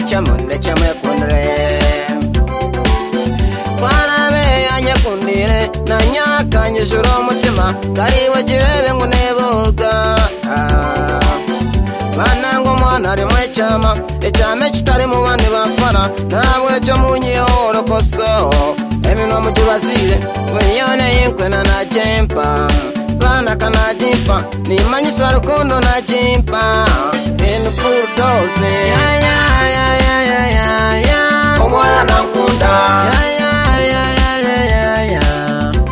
chamo leche me kunre kwarabe yanyakundire nanyakanyijura umutima kariwe girebe ngo nebuga bananga umwana arimo icyama icyame kitari mu bandi bafana ntabwo cyo munyiho urokoso emino mujyurasire wiyone yikwena na jempa bana kanajimpa nimanyisa rukundo na jimpa in bulldoze ya ya ya ya ya ya ya umwana nakunda ya ya ya ya ya ya ya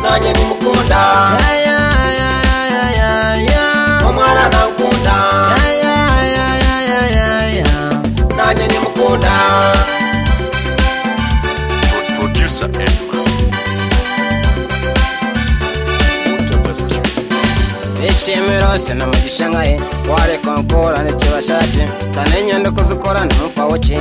nanye nimukunda ya ya ya ya ya ya umwana nakunda ya ya ya ya ya ya ya nanye nimukunda Pro- Producer Edma. Utapaz Junior. ishimire hose no mu gishangaye wareka ngorane kibashaje kandi inyandiko zikorana n'umfawoki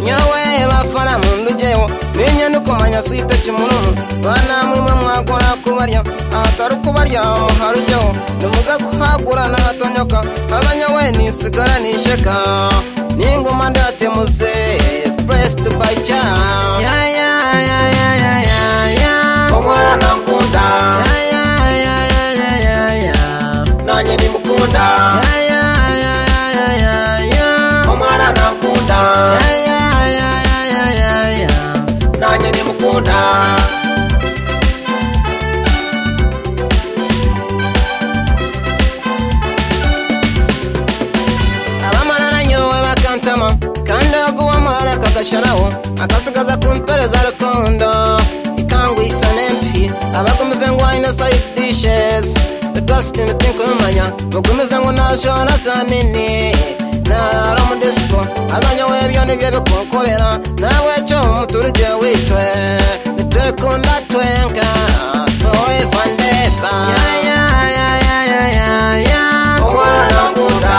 nyowe bafana mu ndugeho n'inyandiko manyasuite kimunumu bana mumwe mwagora kubarya ahatari kubarya muharujyeho nimuze kuhagura n'ahatonyoka kaza nyowe nisigara nisheka n'ingoma ndatemuze puresiti bayi cyane ya ya ya ya ya ya ya umwana nakunda ya ya ya ya ya ya ya nanjye ndimukunda ya ya ya ya ya ya ya umwana nakunda ya ya ya ya ya ya ya nanjye ndimukunda abamarara nyowe bakantama kandi aguwamara kagasharaho akasigaza kumpereza rukundo ikangwisa nempi abagumize ngo ayina sayidishes dustin tinkumanya mugumize ngo najora samini nara mudisiko azanya webyo nibyo bikukorera nawe cyo umuturage wicwe nitwekunda twenka oe vandesa umwana nkunda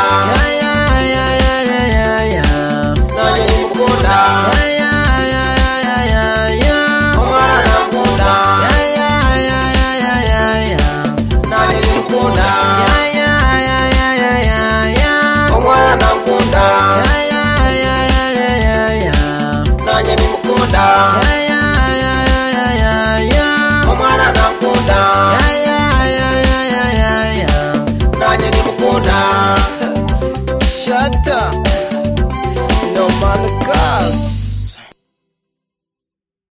nanjye ndimukunda umwana nkunda nanjye ndimukunda umwana nkunda nanjye ndimukunda umwana nkunda nanjye ndimukunda shata no mami kasi